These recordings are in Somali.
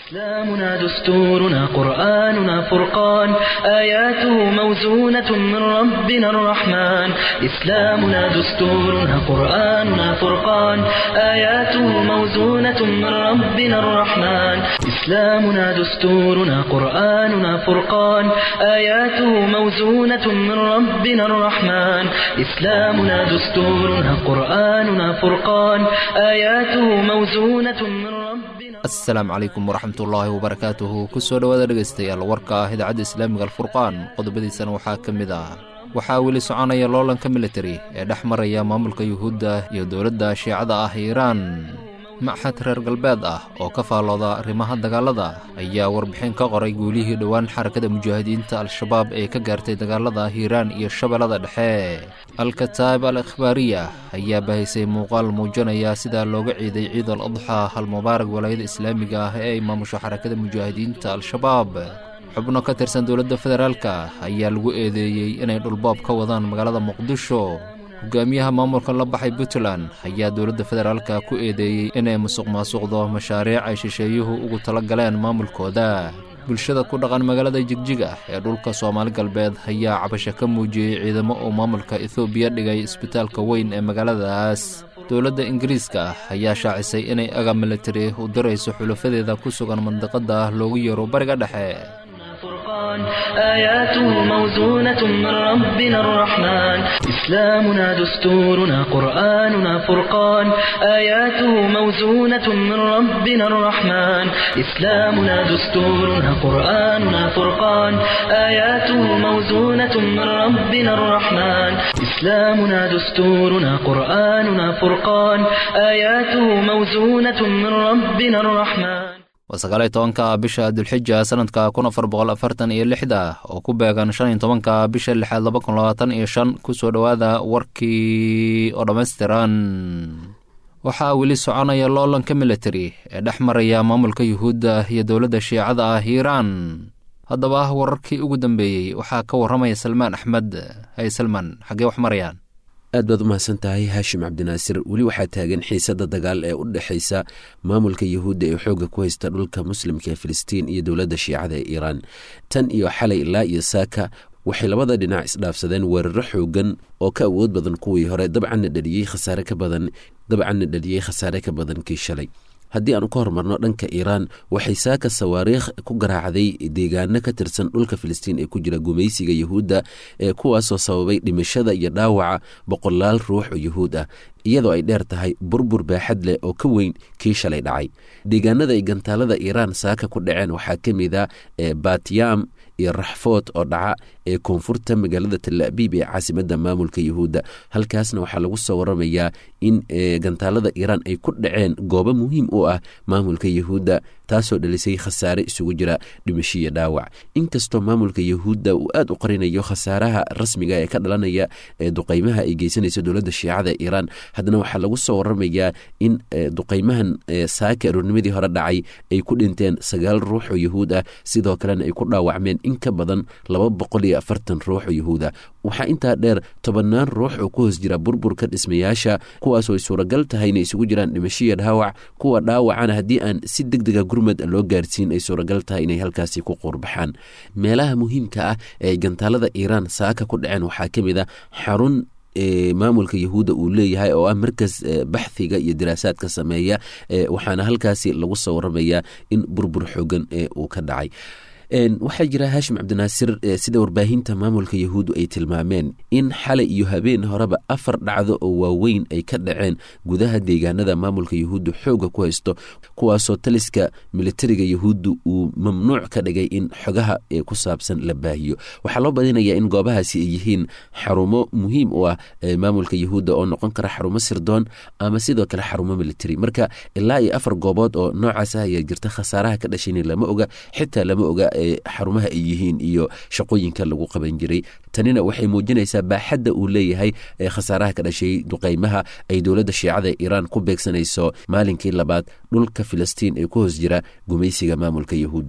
إسلامنا دستورنا قرآننا فرقان آياته موزونة من ربنا الرحمن إسلامنا دستورنا قرآننا فرقان آياته موزونة من ربنا الرحمن إسلامنا دستورنا قرآننا فرقان آياته موزونة من ربنا الرحمن إسلامنا دستورنا قرآننا فرقان آياته موزونة من ربنا asalaamu calaykum waraxmatullaahi wabarakaatuhu kusoo dhowaada dhegaystayaal warka ah idaacadda islaamiga alfurqaan qodobadiisana waxaa ka mid ah waxaa weli soconaya loolanka militari ee dhex maraya maamulka yuhuudda iyo dowladda shiicada ah iiraan maxad reer galbeed ah oo ka faallooda arrimaha dagaalada ayaa warbixin ka qoray guulihii dhowaan xarakada mujaahidiinta al-shabaab ee ka gaartay dagaalada hiiraan iyo shabeellada dhexe al-kataab al ikhbaariya ayaa bahaysay muuqaal muujinaya sida looga ciiday ciid al adxa halmubaarak walaayada islaamiga ah ee ay maamusho xarakada mujaahidiinta al-shabaab xubno ka tirsan dowladda federaalka ayaa lagu eedeeyey inay dhulboob ka wadaan magaalada muqdisho hogaamiyaha maamulka la baxay puntland ayaa dowladda federaalka ku eedeeyey inay musuq maasuqdo mashaariic ay shisheeyuhu ugu tala galeen maamulkooda bulshada ku dhaqan magaalada jigjiga ee dhulka soomaali galbeed ayaa cabasho ka muujiyey ciidamo uu maamulka ethoobiya dhigay isbitaalka weyn ee magaaladaas dowladda ingiriiska ayaa shaacisay inay aga militari u dirayso xulafadeeda ku sugan mandiqada loogu yeero bariga dhexe فرقان آياته موزونة من ربنا الرحمن إسلامنا دستورنا قرآننا فرقان آياته موزونة من ربنا الرحمن إسلامنا دستورنا قرآننا فرقان آياته موزونة من ربنا الرحمن إسلامنا دستورنا قرآننا فرقان آياته موزونة من ربنا الرحمن waa sagaaliyo tobanka bisha dulxija sanadka kun afar boqol afartan iyo lixda oo ku beegan shan iyo tobanka bisha lixaad laba kun labaatan iyo shan kusoo dhowaada warkii oo dhammaystiran waxaa weli soconaya loolanka militari ee dhex maraya maamulka yuhuudda iyo dowladda shiicada ah iiraan haddaba wararkii ugu dambeeyey waxaa ka warramaya salmaan axmed hay salmaan xaggee wax marayaan aad baad u mahadsan tahay haashim cabdinaasir weli waxaa taagan xiisada dagaal ee u dhexaysa maamulka yuhuudda ee xoogga ku haysta dhulka muslimka ee filistiin iyo dowladda shiicada ee iiraan tan iyo xalay ilaa iyo saaka waxay labada dhinac isdhaafsadeen weeraro xoogan oo ka awood badan kuwii hore dabcanna dhaliyey khasaare ka badan dabcanna dhaliyey khasaare ka badan kii shalay haddii aanu ka hormarno dhanka iiraan waxay saaka sawaariikh ku garaacday deegaano ka tirsan dhulka filistiin ee ku jira gumaysiga yuhuudda ee kuwaasoo sababay dhimashada iyo dhaawaca boqolaal ruux oo yuhuud ah iyadoo ay dheer tahay burbur baaxad leh oo ka weyn kii shalay dhacay deegaanada ay gantaalada iiraan saaka ku dhaceen waxaa ka mid a batyam iyo raxfood oo dhaca ee koonfurta magaalada talaabiib ee caasimada maamulka yuhuudda halkaasna waxaa lagu soo waramayaa in gantaalada iiraan ay ku dhaceen goobo muhiim u ah maamulka yuhuudda taasoo dhalisay khasaare isugu jira dhimasho iyo dhaawac inkastoo maamulka yuhuudda uu aad u qarinayo khasaaraha rasmiga ee ka dhalanaya ee duqeymaha ay geysanayso dowladda shiicada iiraan haddana waxaa lagu soo waramayaa in duqeymahan saaka aroornimadii hore dhacay ay ku dhinteen sagaal ruux oo yuhuud ah sidoo kalena ay ku dhaawacmeen in ka badan laba boqol iyo afartan ruux oo yuhuud ah waxaa intaa dheer tobannaan ruux oo ku hoos jira burburka dhismayaasha kuwaasoo ay suuragal tahay inay isugu jiraan dhimasho iyo dhaawac kuwa dhaawacana haddii aan si deg dega gurmad loo gaarsiin ay suuragal tahay inay halkaasi ku quurbaxaan meelaha muhiimka ah ee ay gantaalada iiraan saaka ku dhaceen waxaa ka mid a xarun maamulka yahuudda uu leeyahay oo ah markas baxhiga iyo diraasaadka sameeya waxaana halkaasi lagu soo waramayaa in burbur xoogan uu ka dhacay waxaa jira haashim cabdinaasir sida warbaahinta maamulka yahuuddu ay tilmaameen in xalay iyo habeen horeba afar dhacdo oo waaweyn ay ka dhaceen gudaha deegaanada maamulka yahuuddu xoogga ku haysto kuwaasoo taliska militariga yahuuddu uu mamnuuc ka dhigay in xogaha ku saabsan la baahiyo waxaa loo badinayaa in goobahaasi ay yihiin xarumo muhiim u ah maamulka yahuudda oo noqon kara xarumo sirdoon ama sidoo kale xarumo militari marka ilaa iyo afar goobood oo noocaas ah ayaa jirta khasaaraha ka dhashayna lama oga xitaa lama oga xarumaha ay yihiin iyo shaqooyinka lagu qaban jiray tanina waxay muujinaysaa baaxadda uu leeyahay ee khasaaraha ka dhashay duqeymaha ay dowladda shiicada iiraan ku beegsanayso maalinkii labaad dhulka filistiin ee ku hoos jira gumaysiga maamulka yahuudda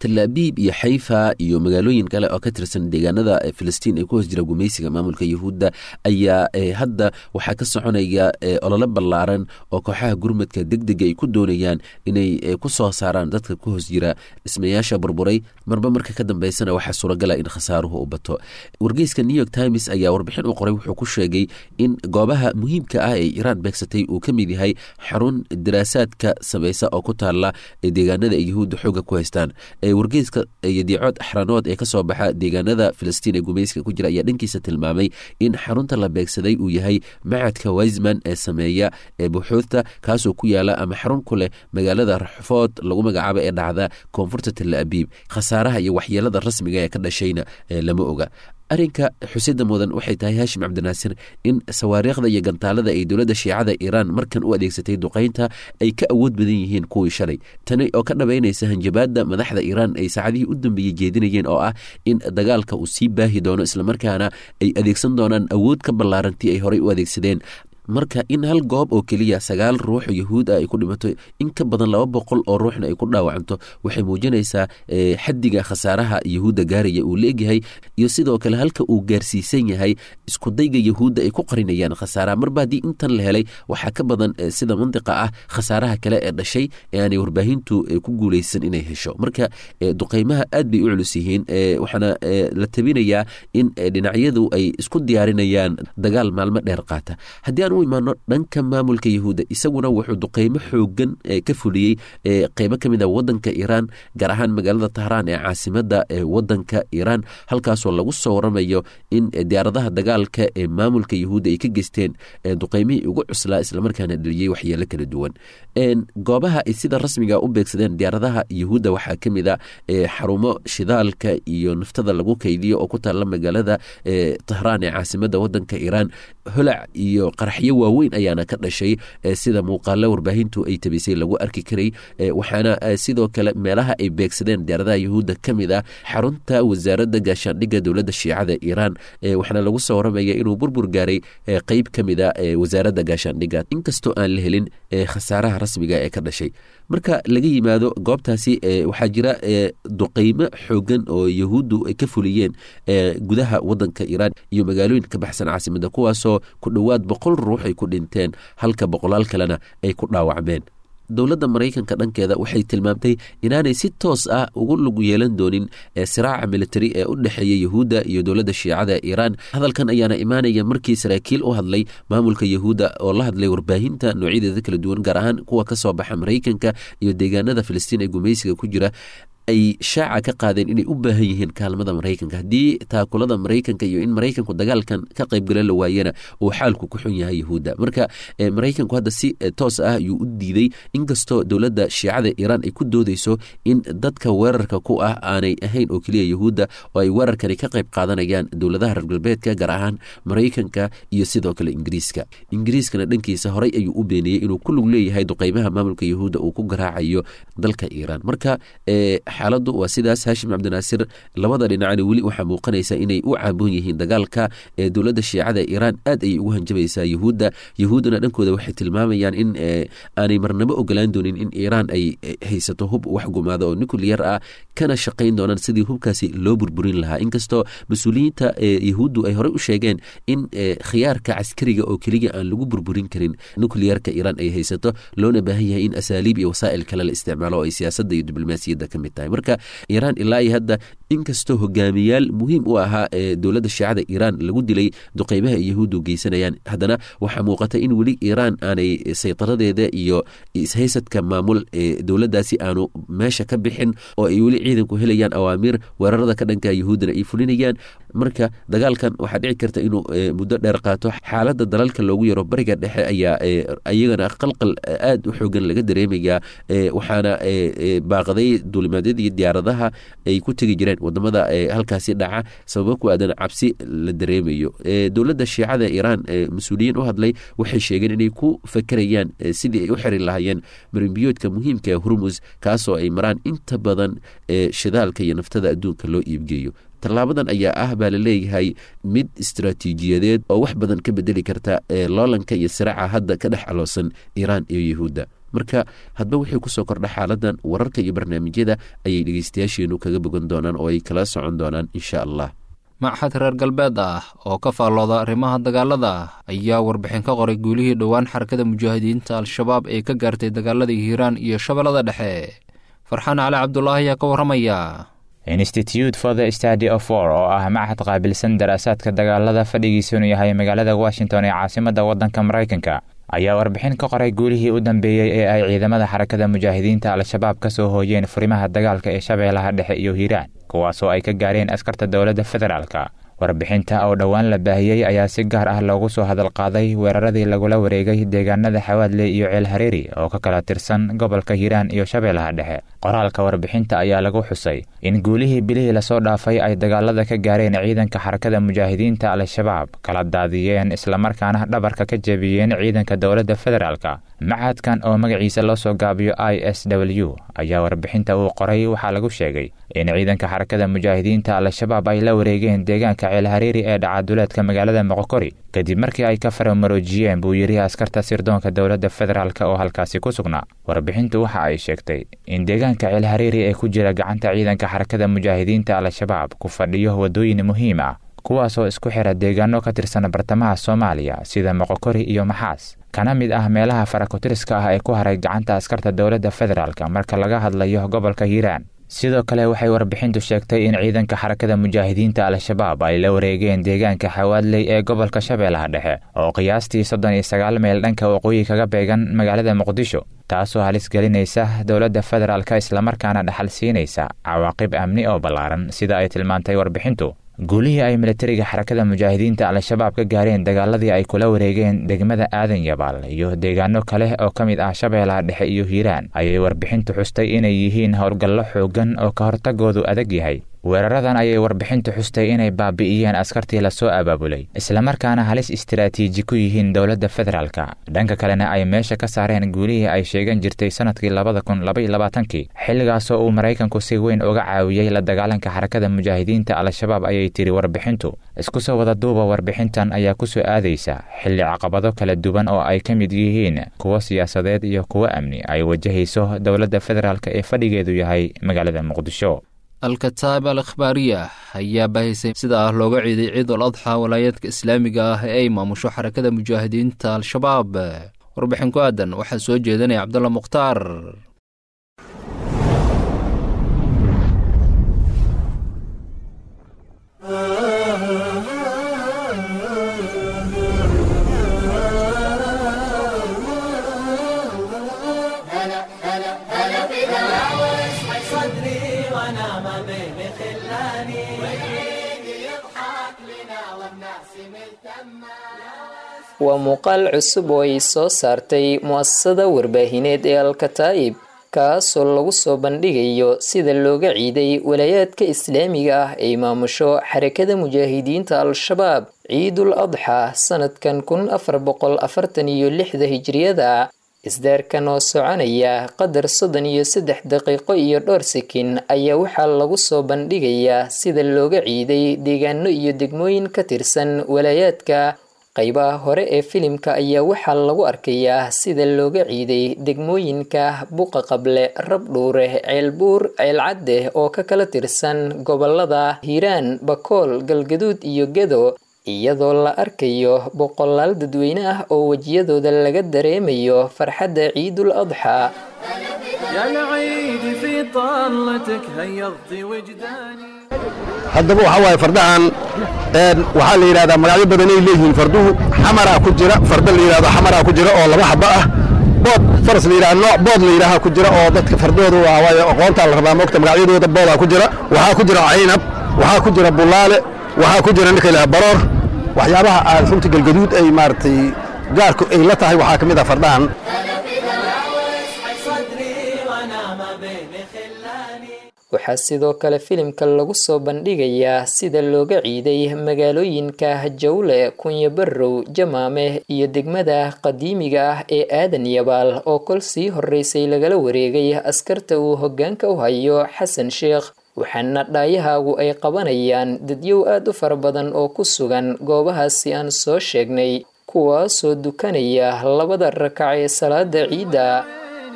talaabiib iyo xayfa iyo magaalooyin kale oo ka tirsan deegaanada filistiin ee ku hoos jira gumaysiga maamulka yahuudda ayaa hadda waxaa ka soconaya ololo ballaaran oo kooxaha gurmadka degdega ay ku doonayaan inay ku soo saaraan dadka ku hoos jira dhismayaasha burburay marba marka ka dambeysana waxaa suuragala in khasaaruhu u bato wargeyska new york times ayaa warbixin u qoray wuxuu ku sheegay in goobaha muhiimka ah ee iiraan beegsatay uu ka mid yahay xarun daraasaadka samaysa oo ku taala deegaanada ay yahuudda xooga ku haystaan wargeyska yadiicood axranood ee kasoo baxa deegaanada filistiin ee gumaysiga ku jira ayaa dhankiisa tilmaamay in xarunta la beegsaday uu yahay macadka wiseman ee sameeya ee buxuudta kaasoo ku yaala ama xarun ku leh magaalada raxfood lagu magacaabo ee dhacda koonfurta talla abiib khasaaraha iyo waxyeelada rasmiga ee ka dhashayna lama oga arrinka xusida mudan waxay tahay haashim cabdinaasir in sawaariikhda iyo gantaalada ay dowladda shiicada iiraan markan u adeegsatay duqaynta ay ka awood badan yihiin kuwii shalay tani oo ka dhabaynaysa hanjabaadda madaxda iiraan ay saacadihii u dambeeyey jeedinayeen oo ah in dagaalka uu sii baahi doono islamarkaana ay adeegsan doonaan awood ka ballaarantii ay horey u adeegsadeen marka in hal goob oo keliya sagaal ruux yahuud ah ay ku dhimato in ka badan laba boqol oo ruuxna ay ku dhaawacanto waxay muujinaysaa xaddiga khasaaraha yahuudda gaaraya uu leegyahay iyo sidoo kale halka uu gaarsiisan yahay iskudayga yahuudda ay ku qarinayaan khasaaraha marba haddii intan la helay waxaa ka badan sida mandiqa ah khasaaraha kale ee dhashay ee aanay warbaahintu ku guuleysan inay hesho marka duqeymaha aad bay u culus yihiin waxaana la tabinayaa in dhinacyadu ay isku diyaarinayaan dagaal maalmo dheer qaata haddii aan u imaano dhanka maamulka yahuudda isaguna wuxuu duqeymo xoogan ka fuliyey qeybo ka mid a wadanka iiraan gaar ahaan magaalada tahraan ee caasimada wadanka iiraan halkaasoo lagu soo waramayo in diyaaradaha dagaalka ee maamulka yahuudda ay ka geysteen duqeymihii ugu cuslaa islamarkaana dheliyey waxyeelo kala duwan goobaha ay sida rasmiga u beegsadeen diyaaradaha yahuudda waxaa ka mid a xarumo shidaalka iyo naftada lagu kaydiyo oo ku taalla magaalada tahraan ee caasimada wadanka iiraan holac iyo qaraxyo waaweyn ayaana ka dhashay sida muuqaalo warbaahintu ay tabisay lagu arki karay waxaana sidoo kale meelaha ay beegsadeen diyaaradaha yahuudda ka mid ah xarunta wasaaradda gaashaandhigga dowladda shiicada iiraan waxaana lagu soo waramaya inuu burbur gaaray qeyb ka mid a wasaaradda gaashaandhigga inkastoo aan la helin khasaaraha rasmiga ee ka dhashay marka laga yimaado goobtaasi waxaa jira duqeymo xoogan oo yahuuddu ay ka fuliyeen gudaha wadanka iiraan iyo magaalooyin ka baxsan caasimada kuwaasoo ku dhowaad boqol ruux ay ku dhinteen halka boqolaal kalena ay ku dhaawacmeen dowladda maraykanka dhankeeda waxay tilmaamtay inaanay si toos ah ugu lug yeelan doonin siraaca militari ee u dhexeeya yahuudda iyo dowladda shiicada iiraan hadalkan ayaana imaanaya markii saraakiil u hadlay maamulka yahuudda oo la hadlay warbaahinta noocyadeeda kala duwan gaar ahaan kuwa ka soo baxa maraykanka iyo deegaanada filistiin ee gumaysiga ku jira ay shaaca ka qaadeen inay u baahan yihiin kaalmada maraykanka haddii taakulada maraykanka iyo in maraykanku dagaalkan ka qaybgala la waayana uu xaalku ku xun yahay yahuudda marka maraykanku hadda si toos ah ayuu u diiday inkastoo dowladda shiicada iiraan ay ku doodeyso in dadka weerarka ku ah aanay ahayn oo keliya yahuudda oo ay weerarkani ka qayb qaadanayaan dowladaha reer galbeedka gaar ahaan maraykanka iyo sidoo kale ingiriiska ingiriiskana dhankiisa horey ayuu u beeniyey inuu ku lug leeyahay duqeymaha maamulka yahuudda uu ku garaacayo dalka iiraan marka xaaladdu waa sidaas haashim cabdinaasir labada dhinacna weli waxaa muuqanaysa inay u caaboon yihiin dagaalka ee dowladda shiicada iiraan aad ayay ugu hanjabaysaa yahuudda yahuuddana dhankooda waxay tilmaamayaan in aanay marnabo ogolaan doonin in iiraan ay haysato hub wax gumaada oo nucliyar ah kana shaqayn doonaan sidii hubkaasi loo burburin lahaa inkastoo mas-uuliyiinta yahuuddu ay horey u sheegeen in khiyaarka caskariga oo keliya aan lagu burburin karin nucliyarka iiraan ay haysato loona baahan yahay in asaaliib iyo wasaa'il kale la isticmaalo oo ay siyaasadda iyo diblomaasiyadda ka mid tahay marka iiraan ilaa iyo hadda inkastoo hogaamiyaal muhiim u ahaa ee dowladda shiicada iiraan lagu dilay duqeymaha ay yahuuddu geysanayaan haddana waxaa muuqata in weli iiraan aanay saytaradeeda iyo ishaysadka maamul ee dowladdaasi aanu meesha ka bixin oo ay weli ciidanku helayaan awaamiir weerarada ka dhanka yahuuddana ay fulinayaan marka dagaalkan waxaa dhici karta inuu muddo dheer qaato xaaladda dalalka loogu yaro bariga dhexe ayaa iyagana qalqal aad u xoogan laga dareemayaa waxaana baaqaday duulimaadyadii diyaaradaha ay ku tegi jireen wadamada halkaasi dhaca sababo ku aadan cabsi la dareemayo dowladda shiicada iiraan mas-uuliyiin u hadlay waxay sheegeen inay ku fakerayaan sidii ay u xiri lahaayeen marimbiyoodka muhiimka ee hurmus kaasoo ay maraan inta badan shidaalka iyo naftada adduunka loo iibgeeyo tallaabadan ayaa ah baa la leeyahay mid istaraatiijiyadeed oo wax badan ka bedeli karta loolanka iyo siraaca hadda ka dhex aloosan iiraan iyo yahuudda marka hadba wixii kusoo kordha xaaladan wararka iyo barnaamijyada ayay dhegeystayaasheenu kaga bogan doonaan oo ay kala socon doonaan insha allah maxad reer galbeed ah oo ka faallooda arrimaha dagaalada ayaa warbixin ka qoray guulihii dhowaan xarakada mujaahidiinta al-shabaab ee ka gaartay dagaaladii hiiraan iyo shabeellada dhexe farxaan cali cabdulaahi ayaa ka warramaya institute for the study of war oo ah machad qaabilsan daraasaadka dagaalada fadhigiisunu yahay magaalada washington ee caasimadda waddanka maraykanka ayaa warbixin ka qoray guulihii u dambeeyey ee ay ciidamada xarakada mujaahidiinta al-shabaab ka soo hooyeen furimaha dagaalka ee shabeellaha dhexe iyo hiiraan kuwaasoo ay ka gaareen askarta dowladda federaalka warbixinta oo dhowaan la baahiyey ayaa si gaar ah loogu soo hadalqaaday weeraradii lagula wareegay deegaanada xawaadle iyo ceel hareeri oo ka kala tirsan gobolka hiiraan iyo shabeellaha dhexe qoraalka warbixinta ayaa lagu xusay in guulihii bilihii lasoo dhaafay ay dagaalada ka gaareen ciidanka xarakada mujaahidiinta al-shabaab kala daadiyeen islamarkaana dhabarka ka jebiyeen ciidanka dowladda federaalka machadkan oo magaciisa loo soo gaabiyo i s w ayaa warbixinta uu qoray waxaa lagu sheegay in ciidanka xarakada mujaahidiinta al-shabaab ay la wareegeen deegaanka ceel hareeri ee dhacaduleedka magaalada moqokori kadib markii ay ka faramaroojiyeen buu yidhi askarta sirdoonka dowladda federaalk oo halkaasi ku sugnaa warbixintu waxa ay sheegtay in deegaanka ceel hareeri ee ku jira gacanta ciidanka xarakada mujaahidiinta al-shabaab ku fadhiyo waddooyin muhiim ah kuwaasoo isku xira deegaano ka tirsan bartamaha soomaaliya sida moqokori iyo maxaas kana mid ah meelaha farakutiriska ah ee ku haray gacanta askarta dowladda federaalk marka laga hadlayo gobolka hiiraan sidoo kale waxay warbixintu sheegtay in ciidanka xarakada mujaahidiinta al-shabaab ay la wareegeen deegaanka xawaadley ee gobolka shabeellaha dhexe oo qiyaastii soddon iyo sagaal meel dhanka waqooyi kaga beegan magaalada muqdisho taasoo halis gelinaysa dowladda federaalk islamarkaana dhaxal siinaysa cawaaqib amni oo ballaaran sida ay tilmaantay warbixintu guulihii ay militariga xarakada mujaahidiinta al-shabaab ka gaareen dagaaladii ay kula wareegeen degmada aadan yabaal iyo deegaano kale oo ka mid ah shabeellaha dhexe iyo hiiraan ayay warbixintu xustay inay yihiin howlgallo xooggan oo ka hortagoodu adag yahay weeraradan ayay warbixintu xustay inay baabi'iyeen askartii lasoo abaabulay islamarkaana halis istaraatiiji ku yihiin dowladda federaalka dhanka kalena ay meesha ka saareen guulihii ay sheegan jirtay sannadkii labada kun labaiyo labaatankii xilligaasoo uu maraykanku si weyn uga caawiyey la dagaalanka xarakada mujaahidiinta al-shabaab ayay tiri warbixintu isku soo wada duuba warbixintan ayaa ku soo aadaysa xilli caqabado kala duwan oo ay ka mid yihiin kuwo siyaasadeed iyo kuwo amni ay wajahayso dowladda federaalk ee fadhigeedu yahay magaalada muqdisho al-kataab al akhbaariya ayaa baahisay sida ah looga ciiday ciidul adxa walaayaedka islaamiga ah ee ay maamusho xarakada mujaahidiinta al-shabaab warbixin ku aadan waxaa soo jeedanaya cabdulla mukhtaar waa muuqaal cusub oo ay soo saartay mu'asasada warbaahineed ee al-kataa'ib kaasoo lagu soo bandhigayo sida looga ciiday walaayaadka islaamiga ah ay maamusho xarakada mujaahidiinta al-shabaab ciidul adxa sanadkan kun afar boqol afartan iyo lixda hijriyada isdaarkan oo soconaya qadar soddon iyo saddex daqiiqo iyo dhowr sakin ayaa waxaa lagu soo bandhigayaa sida looga ciiday deegaano iyo degmooyin ka tirsan walaayaadka qaybaha hore ee filimka ayaa waxaa lagu arkayaa sida looga ciiday degmooyinka buqa qable rabdhuure ceelbuur ceelcadde oo ka kala tirsan gobolada hiiraan bakool galgaduud iyo gedo iyadoo la arkayo boqolaal dadweyne ah oo wejiyadooda laga dareemayo farxadda ciidul adxa haddaba waxaa waaye fardahan waxaa la yidhahdaa magacyo badanay leeyihiin farduhu xamaraa ku jira farda la yidhahdo xamaraa ku jira oo laba xaba ah bood faras la yidhahdo nooc bood la yidhaaha ku jira oo dadka fardooda waa waaye aqoontaa la rabaa moogta magacyadooda boodaa ku jira waxaa ku jira caynab waxaa ku jira bulaale waxaa ku jira ninka ilaha baroor waxyaabaha aad runta galgaduud ay maaragtay gaarku ay la tahay waxaa ka mid ah fardahan waxaa sidoo kale filimka lagu soo bandhigayaa sida looga ciiday magaalooyinka jawle kunya barrow jamaame iyo degmada qadiimiga ah ee aadan yabaal oo kol sii horeysay lagala wareegay askarta uu hoggaanka u hayo xasan sheekh waxaana dhaayahaagu ay qabanayaan dadyow aad u fara badan oo ku sugan goobahaasi aan soo sheegnay kuwaasoo dukanaya labada rakac ee salaada ciidda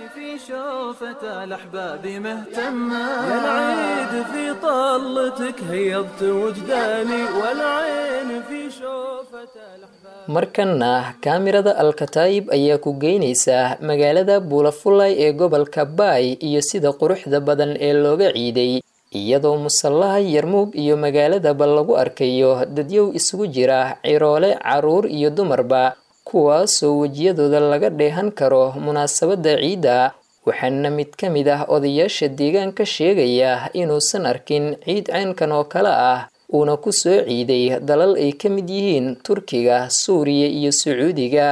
فتى الأحباب مهتمة يا العيد في طلتك هيضت وجداني والعين في شوفة الأحباب markanna kaamirada alkataayib ayaa ku geynaysaa magaalada buulafulay ee gobolka baay iyo sida quruxda badan ee looga ciiday iyadoo musallaha yarmuug iyo magaaladaba lagu arkayo dadyow isugu jira ciroole caruur iyo dumarba kuwaasoo wejiyadooda laga dheehan karo munaasabadda ciidda waxaana mid ka mid ah odayaasha deegaanka sheegaya inuusan arkin ciid caynkan oo kale ah uuna ku soo ciiday dalal ay ka mid yihiin turkiga suuriya iyo sacuudiga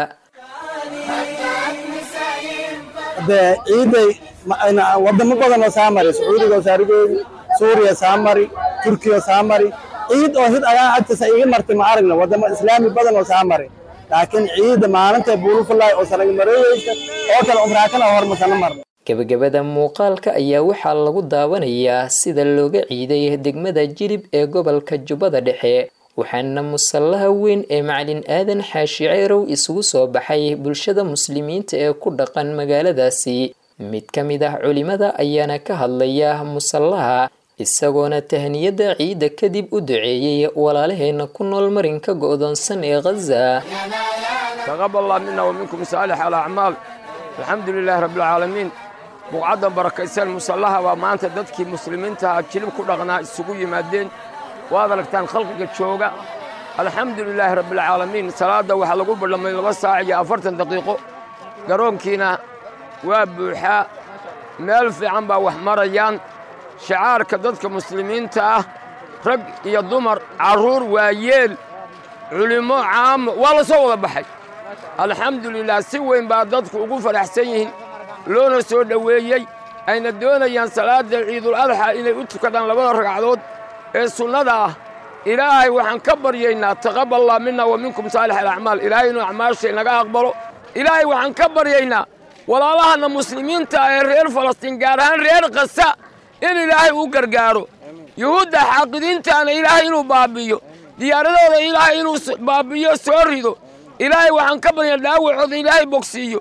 dee ciiday wadamo badan oo saa mari sacuudiga oo saarigeedi suuriya saa mari turkiya saa mari ciid oo hid ayaa agtiisa iga martay ma aragna wadamo islaami badan oo saa mari laakiin ciidda maalinta buulufulaay oo sanagmareeyeysa oo kale umraakana hormasana marna gebagabada muuqaalka ayaa waxaa lagu daawanayaa sida looga ciiday degmada jilib ee gobolka jubbada dhexe waxaana musallaha weyn ee macalin aadan xaashi ceyrow isugu soo baxay bulshada muslimiinta ee ku dhaqan magaaladaasi mid ka mid ah culimada ayaana ka hadlaya musallaha isagoona tahniyadda ciidda kadib u duceeyey walaalaheena ku nool marinka go'doonsan ee khaza taqabal allah mina wa minkum saalix alacmaal alxamdu lilaahi rabbilcaalamiin buqcaddan barakaysan musallaha waa maanta dadkii muslimiintaha jilib ku dhaqnaa isugu yimaadeen waad aragtaan khalqiga jooga alxamdu lilaahi rabbilcaalamiin salaadda waxaa lagu ballamay laba saac iyo afartan daqiiqo garoonkiina waa buuxaa meel fiican baa wax marayaan shacaarka dadka muslimiinta ah rag iyo dumar carruur waayeel culimmo caamo waa la soo wada baxay alxamdu lilah si weyn baa dadku ugu faraxsan yihiin loona soo dhoweeyey ayna doonayaan salaadda ciidul adxa inay u tukadaan labada ragcadood ee sunnada ah ilaahay waxaan ka baryaynaa taqaballah mina wa minkum saalix alacmaal ilaahay inuu acmaasha inaga aqbalo ilaahay waxaan ka baryaynaa walaalahanna muslimiinta ee reer falastiin gaar ahaan reer kasa in ilaahay uu gargaaro yuhuudda xaaqidiintaana ilaahay inuu baabbiyo diyaaradooda ilaahay inuu baabbiyo soo rido ilaahay waxaan ka baryaynaa dhaawacooda ilaahay bogsiiyo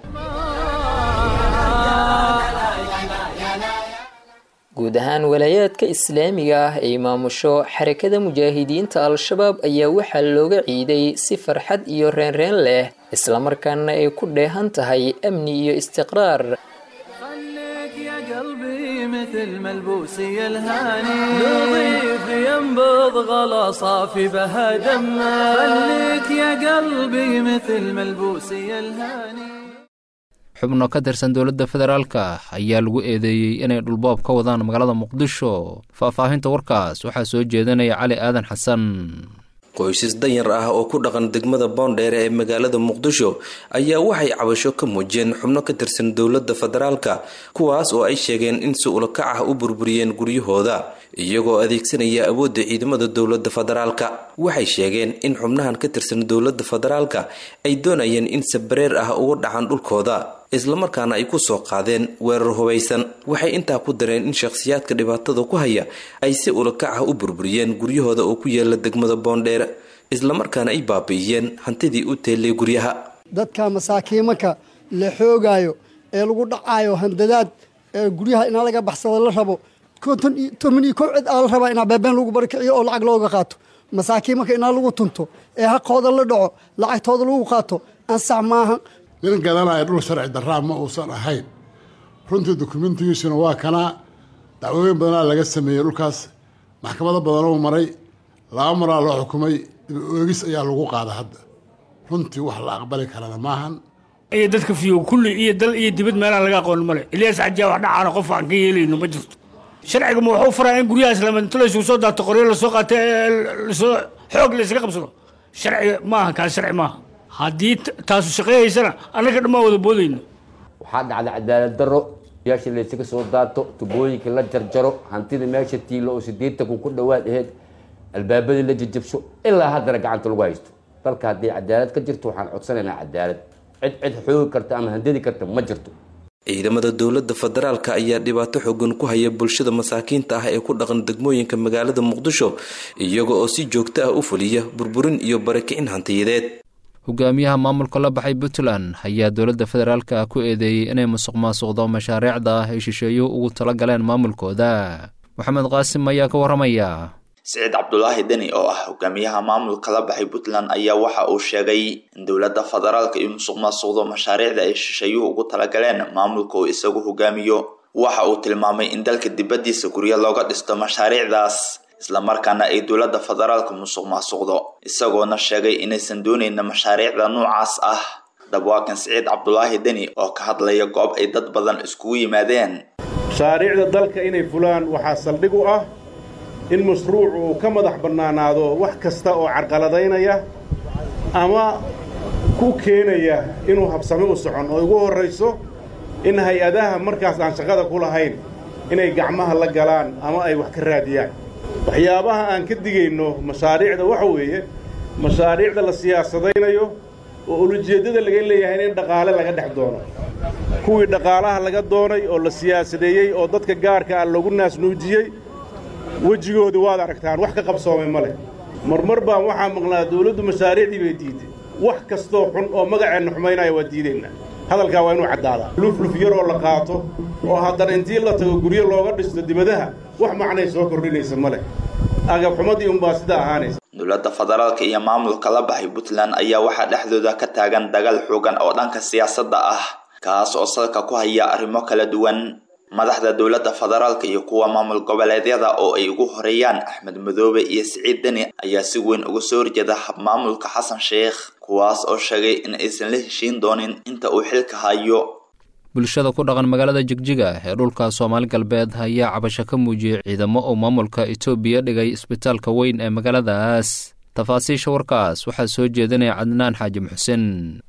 guud ahaan walaayaadka islaamiga ah ee maamusho xarakada mujaahidiinta al-shabaab ayaa waxaa looga ciiday si farxad iyo reenreen leh islamarkaana ay ku dheehan tahay amni iyo istiqraar مثل ملبوسي الهاني نظيف ينبض غلا صافي بها دمه خليك يا قلبي مثل ملبوسي الهاني xubno ka tirsan dowladda federaalka ayaa lagu eedeeyey inay dhulboob ka wadaan magaalada muqdisho faahfaahinta warkaas waxaa soo jeedinaya cali aadan xasan qoysas danyar ah oo ku dhaqan degmada boondheere ee magaalada muqdisho ayaa waxay cabasho ka muujiyeen xubno ka tirsan dowladda federaalka kuwaas oo ay sheegeen in si ulakac ah u burburiyeen guryahooda iyagoo adeegsanaya awoodda ciidamada dowladda federaalka waxay sheegeen in xubnahan ka tirsan dowladda federaalka ay doonayeen in sabareer ah uga dhacan dhulkooda islamarkaana ay ku soo qaadeen weerar hubaysan waxay intaa ku dareen in shakhsiyaadka dhibaatada ku haya ay si ulakac ah u burburiyeen guryahooda oo ku yaala degmada boondheere islamarkaana ay baabi'iyeen hantidii u teellay guryaha dadka masaakiimanka la xoogaayo ee lagu dhacaayo handadaad ee guryaha inaa laga baxsado la rabo toban iyo kow cid aa la rabaa inaa beebeen lagu barkiciyo oo lacag looga qaato masaakiimanka inaa lagu tunto ee haqooda la dhaco lacagtooda lagu qaato ansax maaha nin gadanaya dhul sharci daraa ma uusan ahayn runtii dukumentigiisuna waa kanaa dacwooyin badanaa laga sameeyey dhulkaas maxkamado badanuu maray laba maraa loo xukumay dib oegis ayaa lagu qaada hadda runtii wax la aqbali karana maahan iyo dadka fiyo kulli iyo dal iyo dibad meelaan laga aqoon male ilyaas xajaa wax dhacaana qof aan ka yeelayno ma jirto sharciga ma wuxuu faraa in guryahaas lamantulaysu soo daato qoryo lasoo qaata lasoo xoog laysaga qabsado sharci maaha kaas sharci maaha haddii taasu shaqeeyaysana annaga dhammaan wada boodayno waxaa dhacda cadaalad darro yaasha laysaga soo daato tubooyinka la jarjaro hantida meesha tiilo oo sideetan kun ku dhowaad aheyd albaabadii la jajabsho ilaa haddana gacanta lagu haysto dalka haddii cadaalad ka jirto waxaan codsanaynaa cadaalad cid cid xoogi karta ama handadi karta ma jirto ciidamada dowladda federaalka ayaa dhibaato xoogan ku haya bulshada masaakiinta ah ee ku dhaqan degmooyinka magaalada muqdisho iyaga oo si joogto ah u fuliya burburin iyo barakicin hantiyadeed hogaamiyaha maamulka la baxay puntland ayaa dowladda federaalka ku eedeeyey inay musuq maasuqdo mashaariicda ay shisheeyuhu ugu tala galeen maamulkooda maxamed qaasim ayaa ka warramaya siciid cabdulaahi deni oo ah hogaamiyaha maamulka la baxay puntland ayaa waxa uu sheegay in dowladda federaalka iyo musuq maasuqdo mashaariicda ay shisheeyuhu ugu talagaleen maamulka uu isagu hogaamiyo waxa uu tilmaamay in dalka dibaddiisa guryo looga dhisto mashaariicdaas islamarkaana ay dowladda federaalka musuq maasuqdo isagoona sheegay inaysan doonayna mashaariicda noocaas ah dabwaakan siciid cabdulaahi deni oo ka hadlaya goob ay dad badan iskugu yimaadeen mashaariicda dalka inay fulaan waxaa saldhig u ah in mashruuc uu ka madax bannaanaado wax kasta oo carqaladaynaya ama ku keenaya inuu habsame u socon oo ugu horrayso in hay-adaha markaas aan shaqada ku lahayn inay gacmaha la galaan ama ay wax ka raadiyaan waxyaabaha aan ka digayno mashaariicda waxa weeye mashaariicda la siyaasadaynayo oo ulujeeddada laga leeyahay in dhaqaale laga dhex doono kuwii dhaqaalaha laga doonay oo la siyaasadeeyey oo dadka gaarka ah loogu naasnuujiyey wejigoodii waad aragtaan wax ka qabsoomay ma leh marmar baan waxaa maqnaa dawladdu mashaariicdii bay diiday wax kastoo xun oo magaceenna xumaynaya waa diidaynaa hadalkaa waa inuu caddaadaa lufluf yaroo la qaato oo haddana intii la tago guryo looga dhisto dibadaha wax macnay soo kordhinaysa ma leh agabxumadii unbaa sidaa ahaanaysa dowladda federaalka iyo maamulka la baxay puntland ayaa waxaa dhexdooda ka taagan dagaal xoogan oo dhanka siyaasadda ah kaas oo salka ku haya arrimo kala duwan madaxda dowladda federaalka iyo kuwa maamul goboleedyada oo ay ugu horeeyaan axmed madoobe iyo siciid deni ayaa si weyn uga soo horjeeda habmaamulka xasan sheekh kuwaas oo sheegay in aysan la heshiin doonin inta uu xilka hayo bulshada ku dhaqan magaalada jigjiga ee dhulka soomaali galbeed ayaa cabasho ka muujiyey ciidamo uu maamulka etoobiya dhigay isbitaalka weyn ee magaaladaas tafaasiisha warkaas waxaa soo jeedinaya cadnaan xaaji muxsin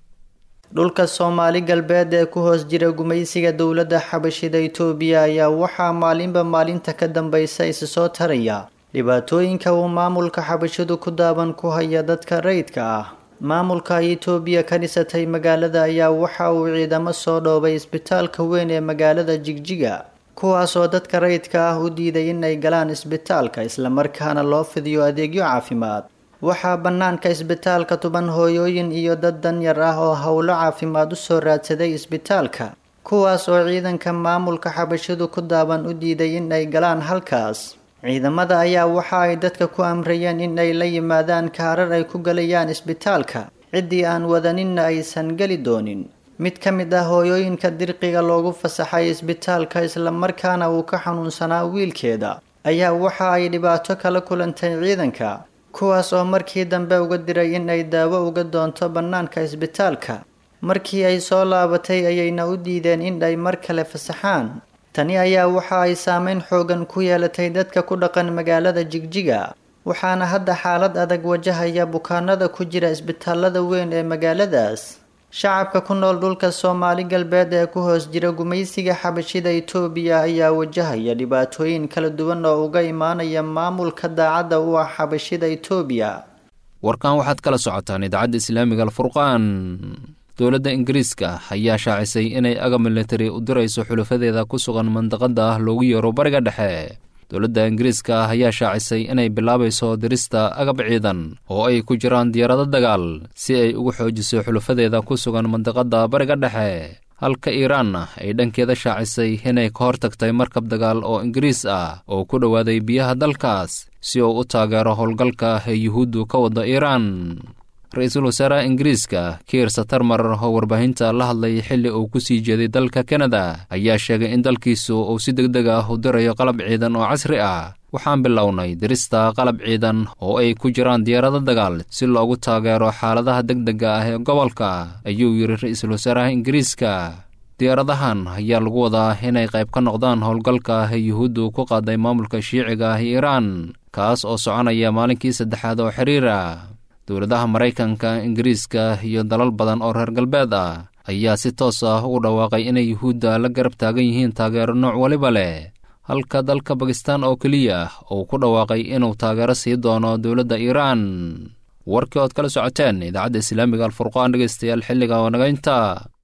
dhulka soomaali galbeed ee ku hoos jira gumaysiga dowladda xabashida itoobiya ayaa waxaa maalinba maalinta ka dambaysa isi soo taraya dhibaatooyinka uu maamulka xabashidu ku daaban ku haya dadka rayidka ah maamulka ay itoobiya ka dhisatay magaalada ayaa waxa uu ciidamo soo dhoobay isbitaalka weyn ee magaalada jigjiga kuwaasoo dadka rayidka ah u diiday inay galaan isbitaalka islamarkaana loo fidiyo adeegyo caafimaad waxaa bannaanka isbitaalka tuban hooyooyin iyo dad danyar ah oo howlo caafimaad u soo raadsaday isbitaalka kuwaas oo ciidanka maamulka xabashidu ku daaban u diiday in ay galaan halkaas ciidamada ayaa waxa ay dadka ku amrayeen in ay la yimaadaan kaarar ay ku galayaan isbitaalka ciddii aan wadaninna aysan geli doonin mid ka mid ah hooyooyinka dirqiga loogu fasaxay isbitaalka islamarkaana uu ka xanuunsanaa wiilkeeda ayaa waxa ay dhibaato kala kulantay ciidanka kuwaas oo markii dambe uga diray in ay daawo uga doonto bannaanka isbitaalka markii ay soo laabatay ayayna u diideen in ay mar kale fasaxaan tani ayaa waxa ay saameyn xoogan ku yeelatay dadka ku dhaqan magaalada jigjiga waxaana hadda xaalad adag wajahaya bukaanada ku jira isbitaalada weyn ee magaaladaas shacabka ku nool dhulka soomaali galbeed ee ku hoos jira gumaysiga xabashida itoobiya ayaa wajahaya dhibaatooyin kala duwan oo uga imaanaya maamulka daacadda u ah xabashida itoobiya warkan waxaad kala socotaan idaacadda islaamiga alfurqaan dowladda ingiriiska ayaa shaacisay inay aga militari u dirayso xulafadeeda ku sugan mandaqada ah loogu yeero bariga dhexe dowladda ingiriiska ah ayaa shaacisay inay bilaabayso dirista agab ciidan oo ay ku jiraan diyaarado dagaal si ay ugu xoojiso xulafadeeda ku sugan mandaqada bariga dhexe halka iiraanna ay dhankeeda shaacisay inay ka hortagtay markab dagaal oo ingiriis ah oo ku dhowaaday biyaha dalkaas si uu u taageero howlgalka ee yuhuuddu ka wada iiraan ra-iisul wasaaraha ingiriiska kiir satarmar oo warbaahinta la hadlay xilli uu ku sii jeeday dalka kanada ayaa sheegay in dalkiisu uu si deg deg ah u dirayo qalab ciidan oo casri ah waxaan bilownay dirista qalab ciidan oo ay ku jiraan diyaarado dagaal si loogu taageero xaaladaha deg dega ah ee gobolka ayuu yidhi ra-iisul wasaaraha ingiriiska diyaaradahan ayaa lagu wadaa inay qayb ka noqdaan howlgalka ee yuhuuddu ku qaaday maamulka shiiciga ah iiraan kaas oo soconaya maalinkii saddexaad oo xiriira dowladaha maraykanka ingiriiska iyo dalal badan oo reer galbeed ah ayaa si toos ah ugu dhawaaqay inay yuhuudda la garab taagan yihiin taageero nooc waliba leh halka dalka bakistan oo keliya uu ku dhawaaqay inuu taageero sii doono dowladda iiraan warkii ood kala socoteen idaacadda islaamiga alfurqaan dhegeystayaal xilliga oo nagaynta